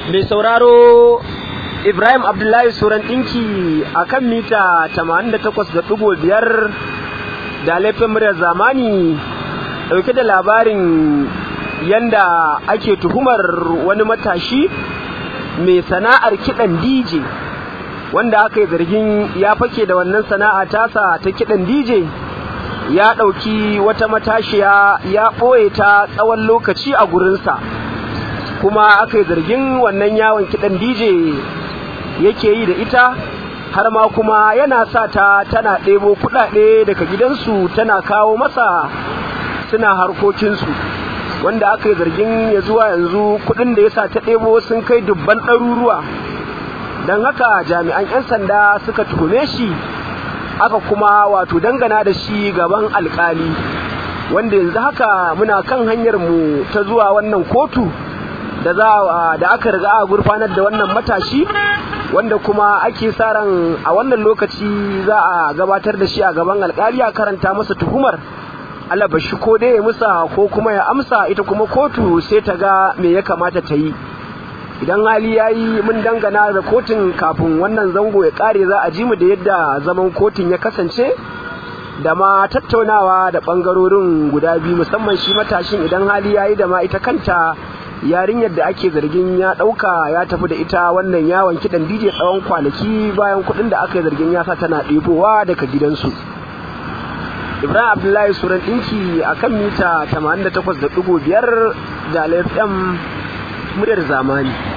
mai sauraro Ibrahim Abdullahi Suran ɗinki a kan mita 88.5 da laifin muryar zamani ɗauke da labarin yanda ake tuhumar wani matashi mai sana'ar kiɗan DJ wanda aka yi zargin ya fake da wannan sana'a tasa ta kiɗan DJ ya ɗauki wata matashiya ya ɓoye ta tsawon lokaci a gurinsa kuma aka yi zargin wannan yawon kiɗan DJ yake yi da ita har ma kuma yana sa ta tana ɗebo kuɗaɗe daga gidansu tana kawo masa suna harkokinsu wanda aka yi zargin ya zuwa yanzu kuɗin da ya sa ta ɗebo sun kai dubban ɗaruruwa don haka jami'an 'yan sanda suka tuhume shi aka kuma wato dangana da shi gaban alkali wanda yanzu haka muna kan hanyar mu ta zuwa wannan kotu da za da aka riga a gurfanar da wannan matashi wanda kuma ake sa ran a wannan lokaci za a gabatar da shi a gaban alkali a karanta masa tuhumar Allah bashi ko dai ya musa ko kuma ya amsa ita kuma kotu sai ta ga me ya kamata ta yi idan hali ya yi mun dangana da kotun kafin wannan zango ya kare za a ji mu da yadda zaman kotun ya kasance da ma tattaunawa da bangarorin guda biyu musamman shi matashin idan hali ya yi da ma ita kanta yarinyar da ake zargin ya ɗauka ya tafi da ita wannan yawon kiɗan dj tsawon kwanaki bayan kuɗin da aka yi zargin ya sa tana ɗebowa daga gidansu ibrahim abdullahi suran ɗinki a kan mita 88.5 da lfm muryar zamani